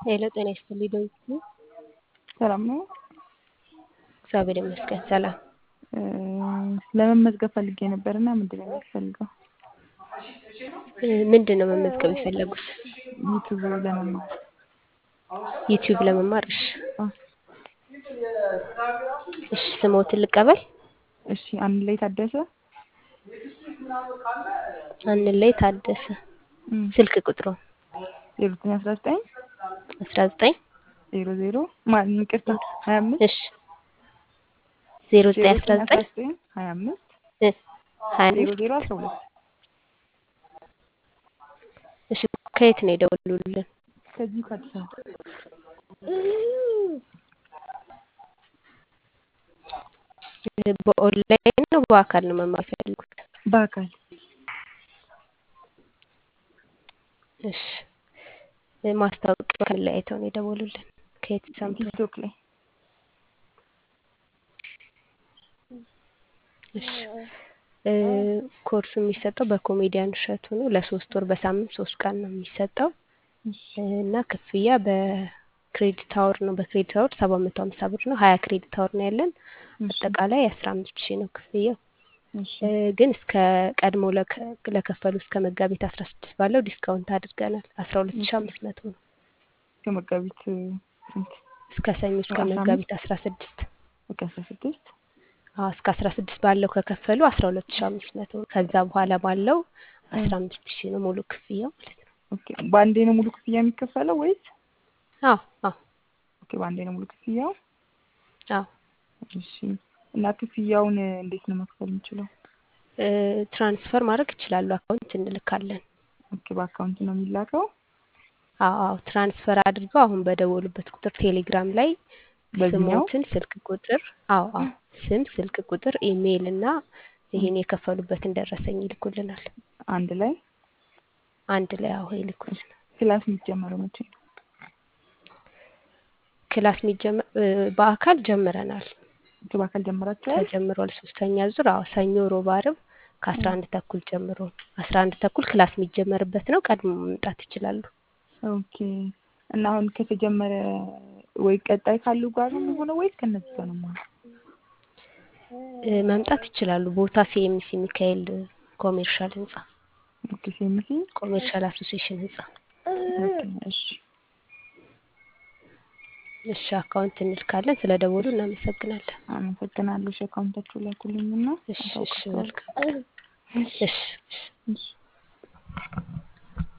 ሄሎ ጤና ይስጥልኝ ዳዊት ነኝ። ሰላም ነው። እግዚአብሔር ይመስገን ሰላም። ለመመዝገብ ፈልጌ ነበር እና ምንድን ነው የሚያስፈልገው? ምንድን ነው መመዝገብ የፈለጉት? ዩቱብ ለመማር ዩቲዩብ ለመማር? እሺ አ፣ እሺ ስሞትን ልቀበል። እሺ አንድ ላይ ታደሰ አንድ ላይ ታደሰ። ስልክ ቁጥሩ ዜሮ ዘጠኝ አስራ ዘጠኝ አስራ ዘጠኝ ዜሮ ዜሮ ማን ይቅርታ ሀያ አምስት እሺ ዜሮ ዜሮ ዘጠኝ አስራ ዘጠኝ አስራ ዘጠኝ ዘጠኝ ሀያ አምስት እ ሀያ ዜሮ አምስት ዜሮ አስራ ሁለት እሺ ከየት ነው የደወሉልን? ከዚሁ ከአዲስ አበባ በኦንላይን ነው በአካል ነው መማር የፈለጉት? በአካል እሺ ማስታወቂያ ላይ አይተው ነው የደወሉልን? ከየት ሰምተው? ቲክቶክ ላይ እሺ እ ኮርሱ የሚሰጠው በኮሜዲያን እሸቱ ነው። ለሶስት ወር በሳምንት ሶስት ቀን ነው የሚሰጠው እሺ እና ክፍያ በክሬዲት አወር ነው። በክሬዲት አወር ሰባት መቶ ሀምሳ ብር ነው። ሀያ ክሬዲት አወር ነው ያለን። እሺ አጠቃላይ አስራ አምስት ሺህ ነው ክፍያው። እሺ እ ግን እስከ ቀድሞ ለከ- ለከፈሉ እስከ መጋቢት አስራ ስድስት ባለው ዲስካውንት አድርገናል። አስራ ሁለት ሺህ አምስት መቶ ነው ከመጋቢት ስንት እስከ ሰኞ እስከ አስራ መጋቢት አስራ ስድስት በቃ አስራ ስድስት አዎ እስከ አስራ ስድስት ባለው ከከፈሉ አስራ ሁለት ሺህ አምስት መቶ ነው። ከዛ በኋላ ባለው አስራ አምስት ሺህ ነው ሙሉ ክፍያው ማለት ነው። ኦኬ በአንዴ ነው ሙሉ ክፍያ የሚከፈለው ወይስ አዎ አዎ ኦኬ በአንዴ ነው ሙሉ ክፍያው አዎ እሺ እና ክፍያውን እንዴት ነው መክፈል የምችለው እ ትራንስፈር ማድረግ ይችላሉ። አካውንት እንልካለን። ኦኬ በአካውንት ነው የሚላከው አዎ አዎ ትራንስፈር አድርገው አሁን በደወሉበት ቁጥር ቴሌግራም ላይ በዚህኛው ስሞትን፣ ስልክ ቁጥር አዎ አዎ ስም፣ ስልክ ቁጥር፣ ኢሜይል እና ይሄን የከፈሉበትን ደረሰኝ ይልኩልናል። አንድ ላይ አንድ ላይ አዎ ይልኩልናል። ክላስ የሚጀመረው መቼ ነው ክላስ የሚጀመር እ በአካል ጀምረናል ኦኬ በአካል ጀምራችኋል ተጀምሯል። ሶስተኛ ዙር አዎ ሰኞ፣ ሮብ፣ ዓርብ ከአስራ አንድ ተኩል ጀምሮ አስራ አንድ ተኩል ክላስ የሚጀመርበት ነው። ቀድሞ መምጣት ይችላሉ። ኦኬ እና አሁን ከተጀመረ ወይ ቀጣይ ካሉ ጋር ነው የሚሆነው ወይስ ከነዚህ ጋር ነው የሚሆነው እ መምጣት ይችላሉ። ቦታ ሲኤምሲ ሚካኤል ኮሜርሻል ህንጻ ኦኬ ሴምሲ ኮሜርሻል አሶሲዬሽን ህንጻ። ኦኬ እሺ እሺ አካውንት እንልካለን። ስለ ደወሉ እናመሰግናለን። አመሰግናለሁ እሺ አካውንታችሁ ላኩልኝና እሺ እሺ አሳውቃችኋለሁ መልካም ቀን። እሺ እሺ እሺ